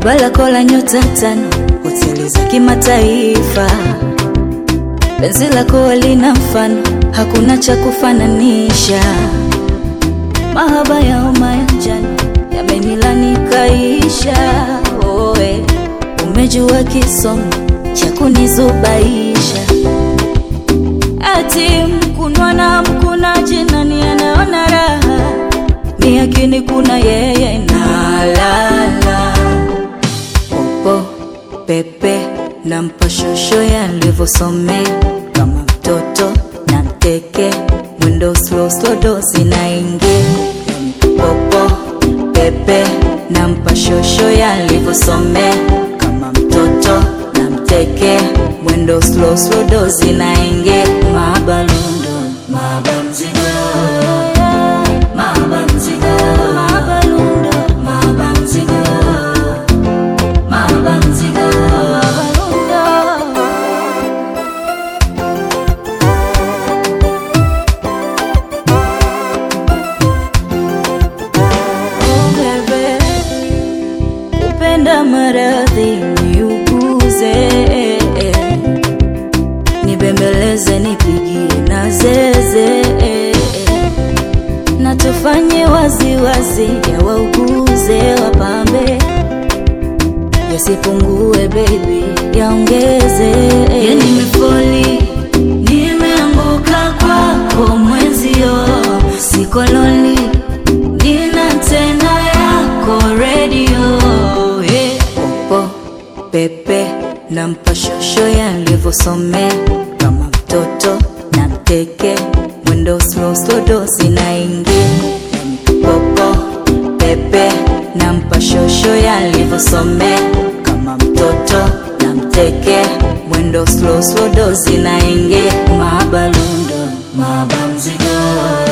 Koba lako la nyota tano, hoteli za kimataifa. Penzi lako lina mfano, hakuna cha kufananisha. Mahaba ya homa ya njano yamenilani kaisha. Oe, umejua kisomo cha kunizubaisha. Ati mkunwa na mkunaji, nani anaona raha? Ni akini kuna yeye nalala popo pepe na mpashosho yalivyosomea kama mtoto na mteke mwendo slow slow dosi naingia popo pepe na mpashosho yalivyosomea kama mtoto na mteke mwendo slow slow dosi naingia mabalundo mabamzigo mabamzigo mabalundo mabamzigo mabamzigo mabalundo Oh, bebe, kupenda maradhi niuguze, nibembeleze, nipigie na zeze, na tufanye waziwazi, yawauguze, wapambe, yasipungue baby, yaongeze. Ya nimefoli, nimeanguka kwako mwenzio, sikoloni nina tena yako redio yeah. Popo pepe na mpashosho yalivyosomea kama mtoto na mteke mwendo slow slow dosi naingia popo pepe na mpashosho yalivyosomea kama mtoto na mteke mwendo slow slow dosi naingia mabalundo mabamzigo